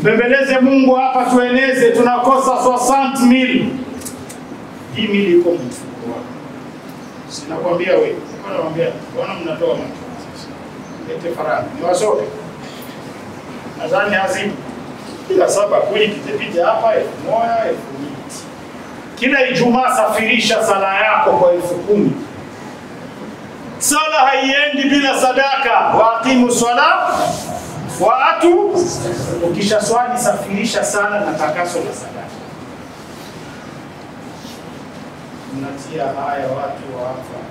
Mpembeleze Mungu hapa, tueneze. Tunakosa 60 mil. Hii mili iko mfuko wako. Sinakwambia wewe, nakwambia bwana, mnatoa macho lete faranga niwasoke, nadhani hazimu kila saba kuli kitepita hapa elfu moja elfu mbili kila Ijumaa safirisha sala yako kwa elfu kumi. Sala haiendi bila sadaka. Waaqimu swala waatu, ukisha swali safirisha sala na takaso la sadaka. Mnatia haya watu wafa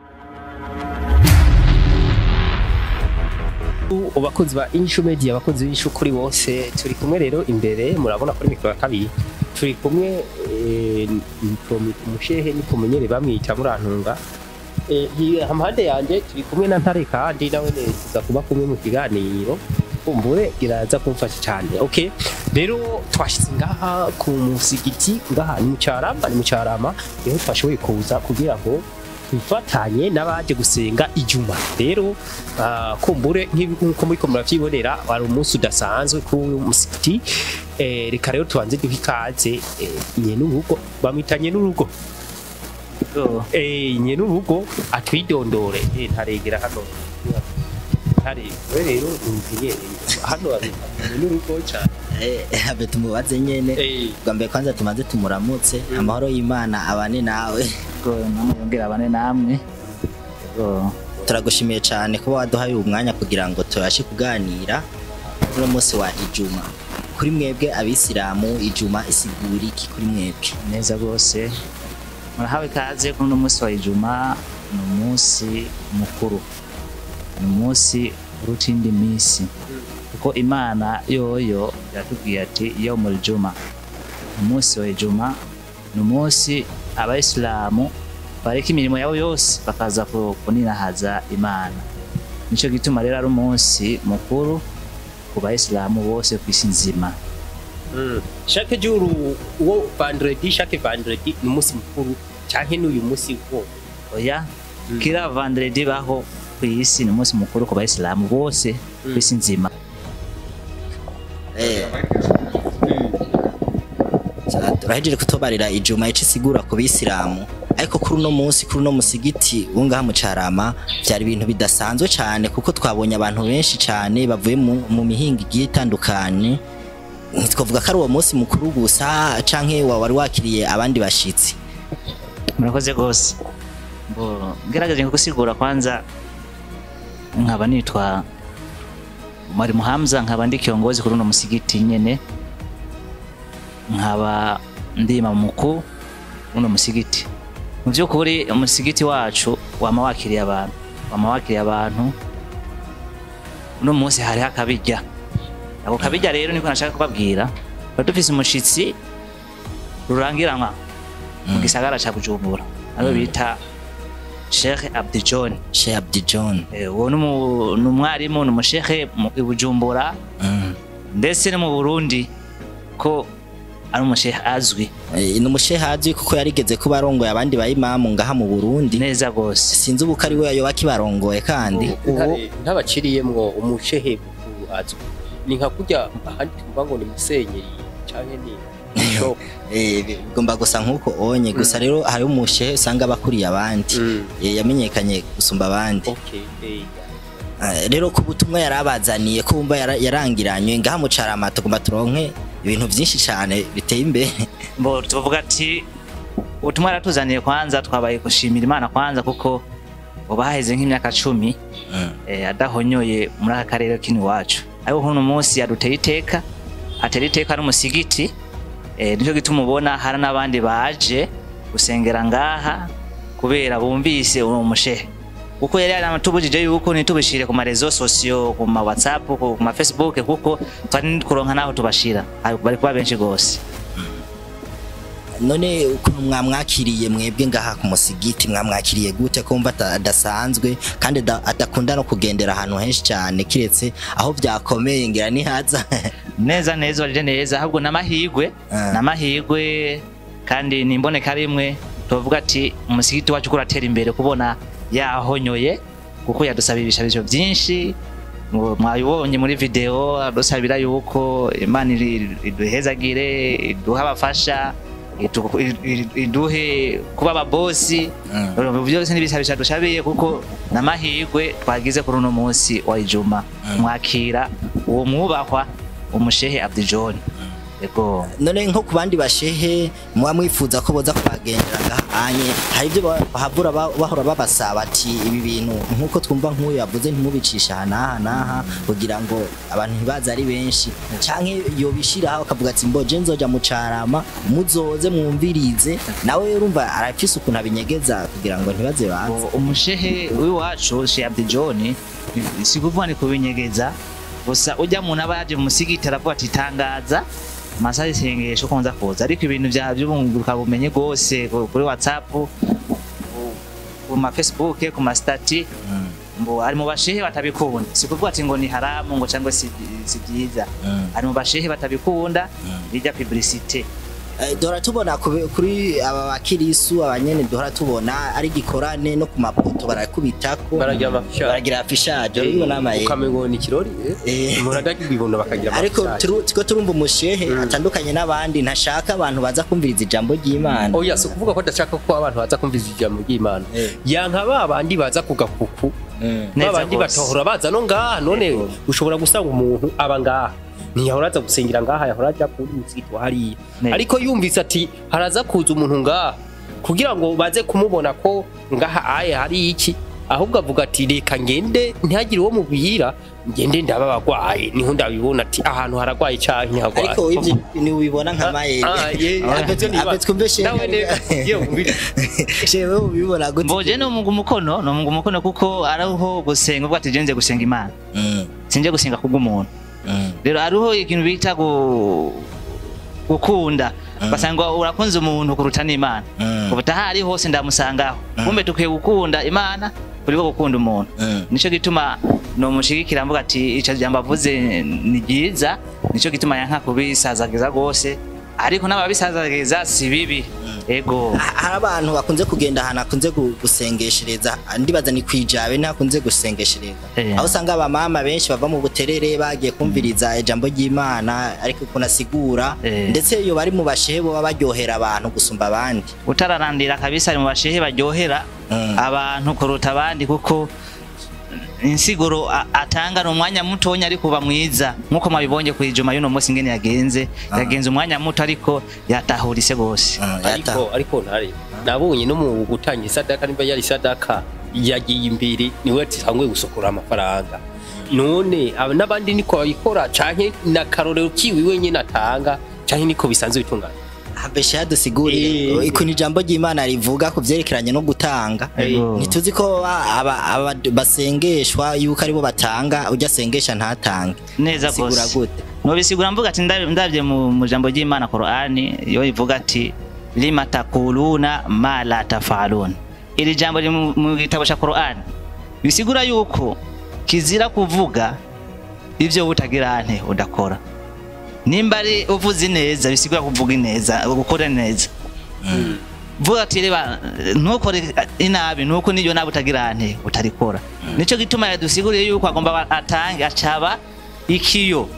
abakunzi ba Inshu Media abakunzi b'Inshu kuri bose turi kumwe rero imbere murabona kuri mikoro ya kabiri turi kumwe eh, Promi- umushehe ni kumenyere bamwita murantunga Eh, hi- hampande yanje turi kumwe na ntare kandi nawe neza kuba kumwe mu kiganiro kumbure iraza kumfasha cyane okay rero twashyize ngaha ku musigiti ngaha ni mu cyarama ni mu cyarama niho twashoboye kuza kugira ngo twifatanye n'abaje gusenga ijuma rero ah, kumbure nk'uko muri ko muravyibonera wari umunsi udasanzwe ku musigiti eh, reka rero tubanze duhe ikaze eh, nyenurugo bamwitanye n'urugo eh, nyenurugo atwidondore eh, ntaregera hano ntare we rero injeniyeri hano bamwitanye n'urugo cyane habe tumubaze nyene eh, bwa mbere kwanza tumaze tumuramutse amahoro y'imana abane nawe namwe yongera abane namwe Yego. turagushimiye cyane kuba waduhaye uyu mwanya kugira ngo tubashe kuganira kuri uno munsi wa ijuma kuri mwebwe abisilamu ijuma isigura iki kuri mwebwe neza rwose murahawe ikaze kuri uno munsi wa ijuma ni umunsi mukuru ni umunsi uruta indi minsi kuko imana yoyo yatubwiye ati yo muri juma umunsi wa ijuma ni umunsi abayisilamu bareka imirimo yabo yose bakaza ku- kuninahaza imana nicyo gituma rero ari umunsi mukuru ku bayisilamu bose ku isi nzima mm. chaque jour wo vendredi chaque vendredi ni umunsi mukuru canke n'uyu munsi wo oya kila vendredi baho ku isi ni umunsi mukuru ku bayisilamu bose ku isi nzima Eh. Sa- turahejeje kutubarira ijuma ico isigura ku bisilamu ariko kuri uno munsi kuri uno musigiti wo ngaha mu carama byari ibintu bidasanzwe cyane kuko twabonye abantu benshi cyane bavuye mu, mu mihinga igiye itandukanye ntitwavuga ko ari uwo munsi mukuru gusa canke wa wari wakiriye abandi bashitsi murakoze rwose ngo ngerageje gusigura kwanza nkaba nitwa mwarimu hamza nkaba ndi kiongozi kuri uno musigiti nyene nkaba ndi imamu mukuu uno musigiti mu by'ukuri umusigiti wacu wama wakiriye abantu wama wakiriye abantu uno munsi hariho akabirya ako kabirya rero niko nashaka kubabwira tuba dufise umushitsi rurangiranwa mu gisagara ca bujumbura ariwe bita sheikh abdi john Sheikh Abdi John Eh, uwo ni umu- ni umwarimu ni umushehe mu i bujumbura mm. ndetse no mu burundi ko ari umushehe azwi Eh, ni umushehe azwi kuko yarigeze kuba arongoye abandi bayimamu ngaha mu Burundi neza rwose sinzi ubu ko ari we yoba akibarongoye kandi Ntare- ntabaciriyemwo umushehe mukuru azwi ni nka kurya ahandi tuvuga ngo ni musenyeri canke ni bishop Eh, bigomba gusa nk'uko onye gusa rero hari umushehe usanga aba akuriye abandi Mm. Eh, yamenyekanye gusumba abandi okay eh, Eh, rero ku butumwa yarabazaniye ko bumva yara- yarangiranywe ngaha mu carama tugomba turonke ibintu byinshi cyane biteye imbere mbo tuvuga ati ubutumwa yaratuzaniye kwanza twabaye gushimira imana kwanza kuko uba haheze nk'imyaka cumi Mm. eh, adahonyoye muri aka karere k'iwacu ariko kuno munsi yaduteye iteka atera iteka n'umusigiti eh, nicyo gituma ubona hari n'abandi baje gusengera ngaha kubera bumvise uwo mushehe kuko yari yaratubujije yuko ntitubishire ku marezo sosiyo ku ma whatsapp ku ku ma facebook kuko twari kuronka naho tubashira Ari- bari kuba benshi gose none ukuntu mwamwakiriye mwebwe ngaha ku musigiti mwamwakiriye gute ko mva ata- adasanzwe kandi ada- adakunda no kugendera ahantu henshi cyane kiretse aho byakomeye ngira nihaza neza neza barije neza ahubwo n'amahigwe Ah. n'amahigwe kandi ni imboneka rimwe tuvuga ati umusigiti wacu kuratera imbere kubona yahonyoye kuko yadusaba ibishabisho byinshi ngo mwabibonye muri video dusabira yuko imana iri- iduhezagire iduhe abafasha itu- i- i- iduhe kuba ababosi Urumva byose n'ibisabisha dushabiye kuko n'amahirwe twagize kuri uno munsi wa ijuma mwakira uwo mwubahwa umushehe Abdi John yego none nko ku bandi bashehe muba mwifuza ko boza kubagendera ngahanye hari ibyo ba- bahabura ba- bahora babasaba ati ibi bintu nk'uko twumva nk'uyu yavuze ntimubicisha aha n'aha n'aha kugira ngo abantu ntibaze ari benshi canke yobishiraho akavuga ati mboje nzoja mu carama muzoze mwumvirize nawe urumva arafise ukuntu abinyegeza kugira ngo ntibaze baze Ngo umushehe w'iwacu Shehe Abdi John si kuvuga ni kubinyegeza gusa ujya umuntu aba yaje mu musigiti aravuga ati tangaza amasaha y'isengesho ko nza kuza ariko ibintu bya by'ubunguruka bumenye rwose ku- kuri whatsapp ku- ku ma facebook ku ma stati ngo ari mu bashehe batabikunda si kuvuga ati ngo ni haramu ngo cyangwa si si byiza ari mu bashehe batabikunda bijya publicité Eh, duhora tubona kube- kuri aba bakirisu abanyene duhora tubona ari gikorane no ku mapoto barakubitako baragira amafisha baragira afishaje urabibona amaye ukamengo ni ikirori Eh. umuntu adagira ibibondo bakagira ariko amafisha turu- tiko turumva umushehe atandukanye n'abandi ntashaka abantu baza kumviriza ijambo ry'imana oya si ukuvuga ko adashaka ko abantu baza kumviza ijambo ry'imana Eh. yanka ba bandi baza ku gakuku Mm. ba Neza bandi rwose. batahora baza no ngaha none ushobora gusanga umuntu aba ngaha ntiyahora aza gusengera ngaha yahora ajya kuri musigiti wa hariya Ne. ariko yumvise ati haraza kuza umuntu ngaha kugira ngo baze kumubona ko ngaha aye hari iki ahubwo avuga ati reka ngende ntihagire uwo mubwira ngende ndaba abagwaye niho ndabibona ati ahantu haragwaye cyangwa ntihagwaye ariko ibyo ntiwibona nka mayeri Ah, ye- Abetwe- niba- abetwe umve shehe nawe neza yewe umubiri. shehe wowe ubibona gute mboje ni umungu umukono ni umungu umukono kuko ariho gusenga ubwo ati je nze gusenga imana Mm, sinje gusenga kubw'umuntu mm, rero hariho ikintu bita gu- gukunda basanga urakunze umuntu kuruta n'imana Mm. ubu tahari hose ndamusangaho kumbe tukwiye gukunda imana kuri ko gukunda umuntu Mm. nico gituma nomushigikira mvuga ati ico jambo avuze ni ryiza nico gituma yanka kubisazagiza rwose ariko n'ababisazagiza si bibi ego Ha- hari abantu bakunze kugenda ahantu hakunze gu- gusengeshereza ndibaza ni kwijabe ntakunze gusengeshereza Eh. aho usanga abamama benshi bava mu buterere bagiye kumviriza ijambo ry'imana ariko ukuntu asigura Eh. ndetse iyo bari mu bashehe boba baryohera abantu gusumba abandi utararandira kabisa ari mu bashehe baryohera Mm. abantu kuruta abandi kuko insiguro a- atanga ni umwanya mutonya ariko uba mwiza nk'uko mwabibonye ku ijuma y'uno munsi ingene yagenze yagenze umwanya muto ariko yatahurise rwose Mm, yata- ariko ariko ntare nabonye no mu gutanga isadaka niba yari isadaka yagiye imbere niwe yatanguye gusokora amafaranga none aba n'abandi niko babikora canke na karorero kiwi wenyine atanga canke niko bisanzwe bitungana habesha yadusiguriye Eh. ikuntu ijambo ry'imana rivuga ku byerekeranye no gutanga Ego. ntituzi ko ba- aba- aba- basengeshwa yuko aribo batanga ujya asengesha ntatange neza Sigura rwose gute nobisigura mvuga ati ndab- ndabye mu mu jambo ry'imana Qur'ani iyo ivuga ati lima takuluna ma la tafalun iri jambo riri mu- mu gitabo cya Qur'ani bisigura yuko kizira kuvuga ivyo utagira ante udakora nimba ari uvuze neza bisigura kuvuga ineza gukora neza vuga ati reba ntukore inabi nuko niyo nabi utagira ante utarikora nico gituma yadusiguriye yuko agomba atange acaba ikiyo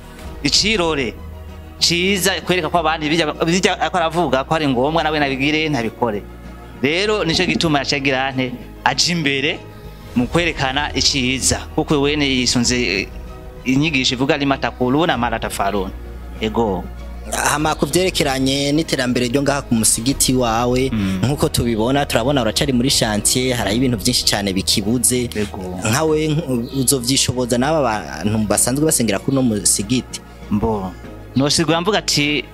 icirore ciza kwereka ko abandi bijya bijya ako aravuga ko ari ngombwa nawe nabigire ntabikore rero nico gituma yacagira ante aje imbere mu kwerekana iciza kuko wene yisunze inyigisho ivuga limatakuluna maratafaruna ego hama ku byerekeranye n'iterambere ryo ngaha ku musigiti wawe nk'uko tubibona turabona uracari muri chantier haraho ibintu byinshi cyane bikibuze Ego. nkawe nk- uzovyishoboza n'aba bantu basanzwe basengera kuri uno musigiti mbo nosigura mvuga ati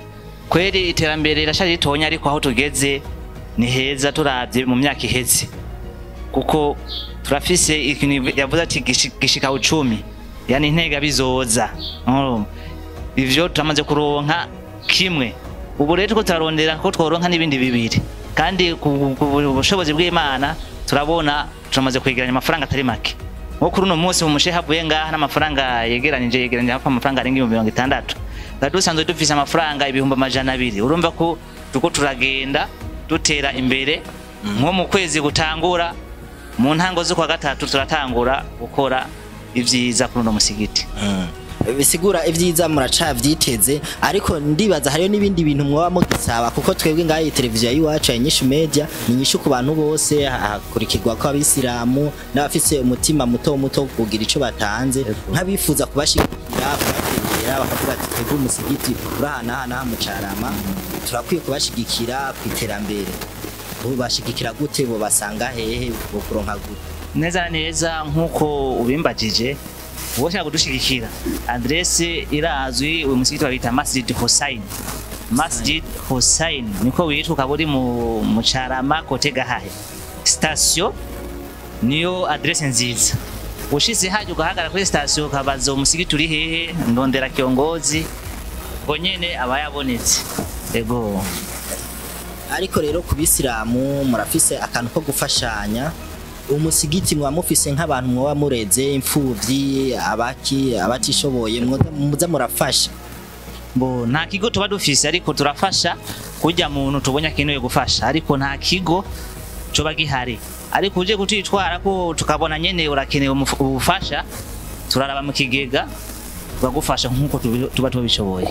kweri iterambere rirashaje ritonya ariko aho tugeze ni heza turavye mu myaka iheze kuko turafise ikintu yavuze ati gishi- gishika ucumi yani intega bizoza Urumva? ivyo turamaze kuronka kimwe ubu rero turiko turarondera ko tworonka n'ibindi bibiri kandi ku ku bushobozi bw'imana turabona turamaze kwegeranya amafaranga atari make nko kuri uno munsi mu mushehe havuye ngaha n'amafaranga yegeranije yegeranije hafi amafaranga arenga ibihumbi mirongo itandatu twari dusanzwe dufise amafaranga ibihumbi amajana abiri urumva ko turiko turagenda dutera imbere nko mu kwezi gutangura mu ntango z'ukwa gatatu turatangura gukora ivyiza kuri uno musigiti bisigura ibyiza muracavyiteze ariko ndibaza hariyo n'ibindi bintu mwoba mugisaba kuko twebwe ngaho iyi televiziyo y'iwacu ya nyinshi media ni nyinshi ku bantu bose hakurikirwa ko abisilamu n'abafise umutima muto muto wo kugira ico batanze nk'abifuza kubashigikira kubategera bakavuga ati twebwe umusigiti urahanahana mu carama turakwiye kubashigikira ku iterambere bubashigikira gute bobasanga hehe bokuronka gute neza na neza nk'uko ubimbajije wowe ushaka kudushigikira adrese irazwi uyu musigiti babita masjid hussein masjid hussein niko witwa ukaba uri mu mu carama kote gahahe sitasiyo niyo adrese nziza ushitse haje ugahagarara kuri sitasiyo ukabaza umusigiti uri hehe ndondera kiongozi ngo nyene aba yabonetse ego ariko rero ku bisilamu murafise akantu ko gufashanya umusigiti mwa mufise nk'abantu mwoba mureze imfuvyi abaki abatishoboye mwoza- muza murafasha bo nta kigo tuba dufise ariko turafasha kurya muntu tubonye akenewe gufasha ariko nta kigo coba gihari ariko uje kutitwara ko tukabona nyene urakenewe umuf- ubufasha turaraba mu kigega tukagufasha nk'uko tubi- tuba tubishoboye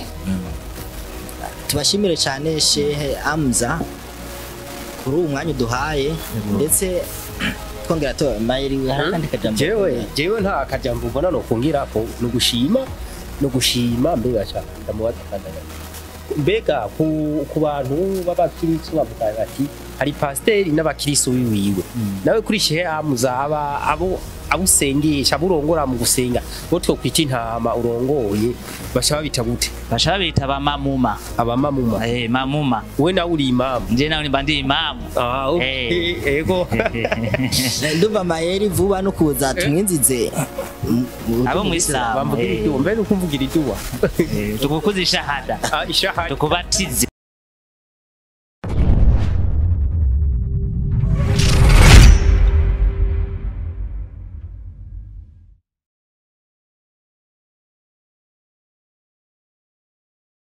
tubashimire cyane shehe amza kuri uwo mwanya uduhaye ndetse twongera to mayiri hari akandi kajambo jewe jewe nta kajambo mbona no kungira ko no gushima no gushima mbega cyane ndamubaza kandaga mbega ku, ku bantu b'abakirisu bavuga bati hari pasiteri n'abakirisu wiwiwe nawe kuri shehe amuza aba abo abusengesha aburongora mu gusenga bo twokwita intama urongoye basha babita gute basha babita ba mamuma abamamuma eh mamuma we nawe uri imamu nje nawe nimba ndi imamu ah okay. ego ndumva mayeri vuba no kuza tumwinzize abo mu Islam bamvugira iduwa mbere nuko mvugira iduwa tukukuza ishahada ah ishahari tukubatize